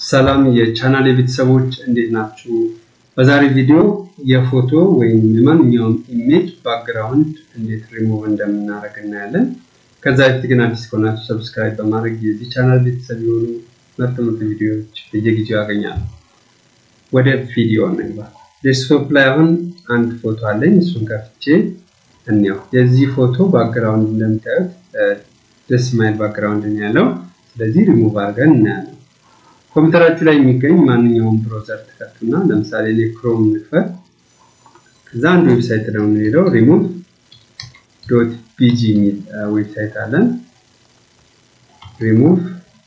ሰላም የቻናል ቤተሰቦች እንዴት ናችሁ? በዛሬ ቪዲዮ የፎቶ ወይም የማንኛውም ኢሜጅ ባክግራውንድ እንዴት ሪሙቭ እንደምናደርግ እናያለን። ከዛ በፊት ግን አዲስ ከሆናችሁ ሰብስክራይብ በማድረግ የዚህ ቻናል ቤተሰብ የሆኑ ምርጥ ምርጥ ቪዲዮዎች በየጊዜው ያገኛሉ። ወደ ቪዲዮ እንግባ። ዴስክቶፕ ላይ አሁን አንድ ፎቶ አለኝ። እሱን ከፍቼ እንየው። የዚህ ፎቶ ባክግራውንድ እንደምታዩት ደስ ማይል ባክግራውንድ ነው ያለው። ስለዚህ ሪሙቭ አድርገን እናያለን። ኮምፒውተራችሁ ላይ የሚገኝ ማንኛውም ብሮዘር ትከፍቱና ለምሳሌ እኔ ክሮም ንክፈት። ከዛ አንድ ዌብሳይት ነው የምንሄደው ሪሙቭ ዶት ቢጂ የሚል ዌብሳይት አለን። ሪሙቭ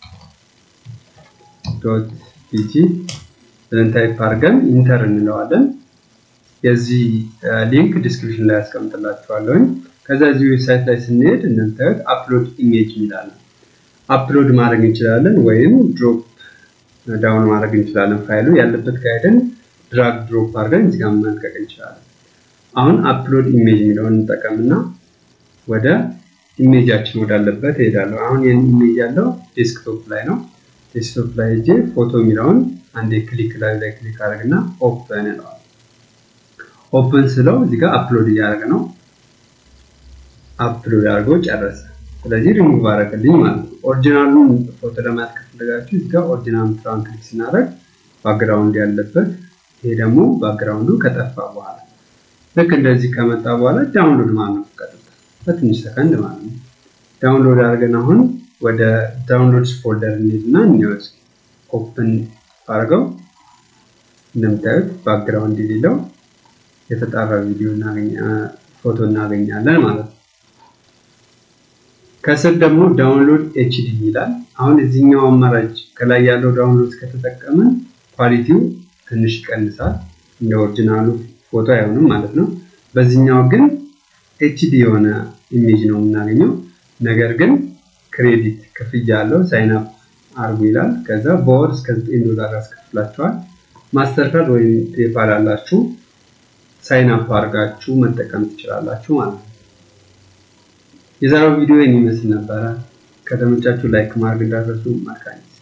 ዶት ቢጂ ብለን ታይፕ አድርገን ኢንተር እንለዋለን። የዚህ ሊንክ ዲስክሪፕሽን ላይ ያስቀምጥላችኋለሁኝ። ከዛ እዚህ ዌብሳይት ላይ ስንሄድ እንደምታዩት አፕሎድ ኢሜጅ የሚላለን አፕሎድ ማድረግ እንችላለን ወይም ድሮፕ ዳውን ማድረግ እንችላለን። ፋይሉ ያለበት ጋይደን ድራግ ድሮፕ አድርገን እዚህ ጋር መልቀቅ እንችላለን። አሁን አፕሎድ ኢሜጅ የሚለውን እንጠቀምና ወደ ኢሜጃችን ወዳለበት እሄዳለሁ። አሁን ይህን ኢሜጅ ያለው ዴስክቶፕ ላይ ነው። ዴስክቶፕ ላይ ሄጄ ፎቶ የሚለውን አንዴ ክሊክ ላይ ላይ ክሊክ አድርግና ኦፕን እለዋለሁ። ኦፕን ስለው እዚህ ጋር አፕሎድ እያደረገ ነው። አፕሎድ አድርጎ ጨረሰ። ስለዚህ ሪሙቭ አደረገልኝ ማለት ነው። ኦሪጂናሉን ፎቶ ለማየት ከፈለጋችሁ እዚህ ጋር ኦሪጂናል ምትራን ክሊክ ስናደርግ ባክግራውንድ ያለበት፣ ይሄ ደግሞ ባክግራውንዱ ከጠፋ በኋላ ልክ እንደዚህ ከመጣ በኋላ ዳውንሎድ ማለት ነው። ቀጥታ በትንሽ ሰከንድ ማለት ነው። ዳውንሎድ አድርገን አሁን ወደ ዳውንሎድስ ፎልደር እንሄድና እንወስ ኦፕን አድርገው እንደምታዩት ባክግራውንድ የሌለው የተጣራ ቪዲዮ ፎቶ እናገኛለን ማለት ነው። ከስር ደግሞ ዳውንሎድ ኤችዲ ይላል። አሁን እዚህኛው አማራጭ ከላይ ያለው ዳውንሎድ ከተጠቀምን ኳሊቲው ትንሽ ይቀንሳል፣ እንደ ኦሪጂናሉ ፎቶ አይሆንም ማለት ነው። በዚህኛው ግን ኤችዲ የሆነ ኢሜጅ ነው የምናገኘው። ነገር ግን ክሬዲት ክፍያ አለው። ሳይን አፕ አርጉ ይላል። ከዛ በወር እስከ 9 ዶላር ያስከፍላቸዋል። ማስተር ካርድ ወይም ፔፓል አላችሁ ሳይን አፕ አድርጋችሁ መጠቀም ትችላላችሁ ማለት ነው። የዛሬው ቪዲዮ ይህን ይመስል ነበረ። ከተመቻችሁ ላይክ ማድረግ እንዳትረሱ። መልካም